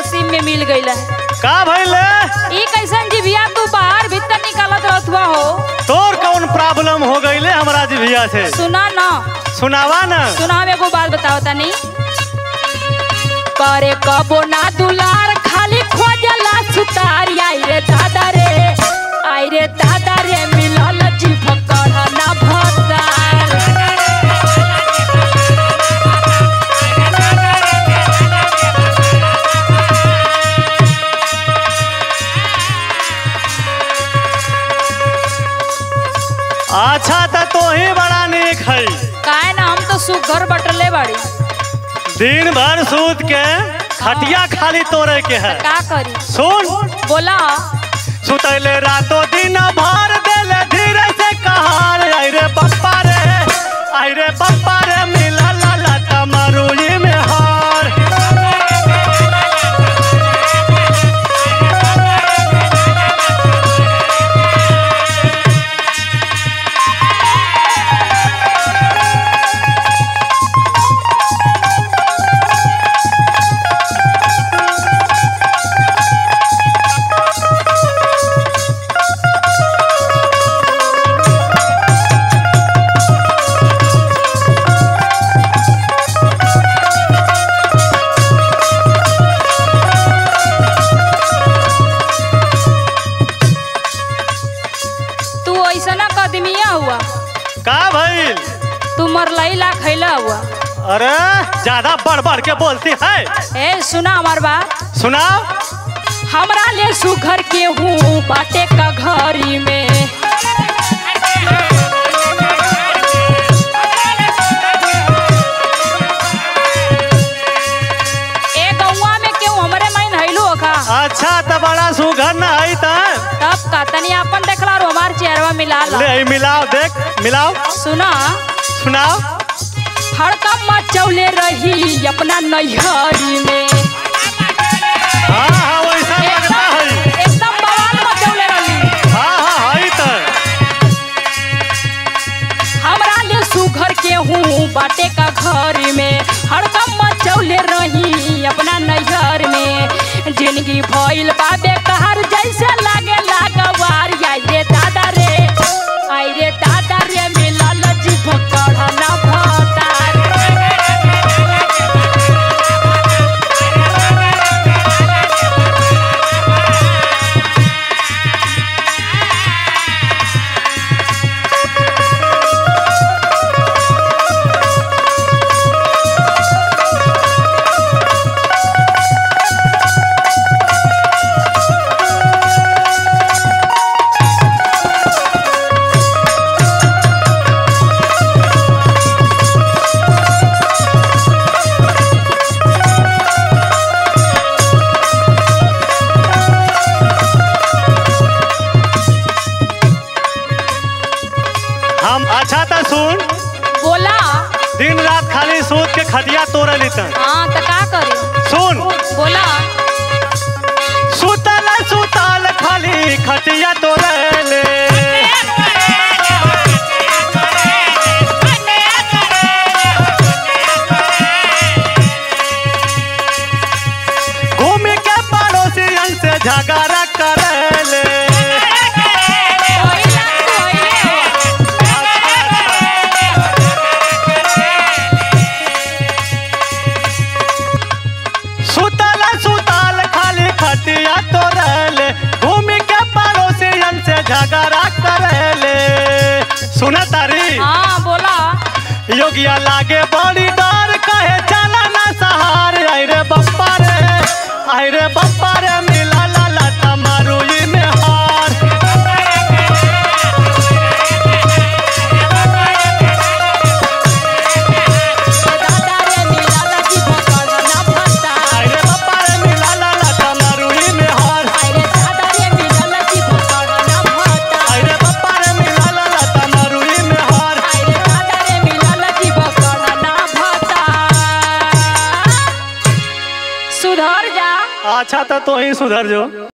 नसीब में मिल गईल है का भइले ई कैसन जीविया तू बाहर भीतर निकालत रहत हुआ हो तोर कौन प्रॉब्लम हो गईले हमरा जिभिया से सुना ना सुनावा न सुना एगो बात बताओ तनी करे कबो ना दुलार खाली खोजला सुतार आई रे दादा रे आई रे दादा रे मिलल जीभ कढ़ ना भतार अच्छा त तो ही बड़ा निक है काहे ना हम तो सुघर बटले बाड़ी दिन भर सूत के खटिया खाली तोड़े के है का करी सुन बोला सुतैले रातो दिन भर देले धीरे से कहार आई रे पप्पा रे आई रे पप्पा रे मिला ला ला तमरुई में हार तू ऐसा ना कदमिया हुआ का भइल तू मरलई ला खैला हुआ अरे ज्यादा बढ़ बढ़ के बोलती है ए सुना हमार बात सुनाओ हमरा ले सुघर के हूँ बाटे का घरी में ए गौवा में केहू हमरे माइन हैलो का अच्छा त बड़ा सुघर न है त तब का तनी अपन देखला और हमार चेहरवा मिला ला ले ई मिलाओ देख मिलाओ सुना सुनाओ हड़कम मचौले रही अपना नैहरी में हाँ हाँ वैसा लगता है एकदम एकदम बवाल मचौले रही हाँ हाँ है त हमरा ले सुघर के हूँ बाटे का घर में हड़कम मचौले रही अपना नैहर में जिंदगी भइल बा बेकार जैसे लागे लागवार आई रे दादा रे आई रे दादा रे मिलल जीभ कढ़ना भतार हम अच्छा त सुन बोला दिन रात खाली सूत के खटिया तोड़े लितन हाँ तो का करी सुन बोला सुतल सुतल खाली खटिया तोड़े ले घूम के पड़ोसियन से झगड़ा करे ले पहिला तू अइले सुतल सुतल खाली खटिया तोड़े ले घूम के पड़ोसियन से झगड़ा करे ले सुन तारी हाँ बोला योगिया लागे बड़ी डर कहे चला ना सहार आई रे बप्पा रे आई रे बप्पा रे मिला ला ला तमारुई में हार दादा रे मिलल जीभ कढ़ना भतार आई रे बप्पा रे मिला ला ला तमारुई में हार आई रे दादा रे मिलल जीभ कढ़ना भतार आई रे बप्पा रे मिला ला ला तमारुई में हार आई रे दादा रे मिलल जीभ कढ़ना भतार सुधर जा अच्छा तो तू ही सुधर जो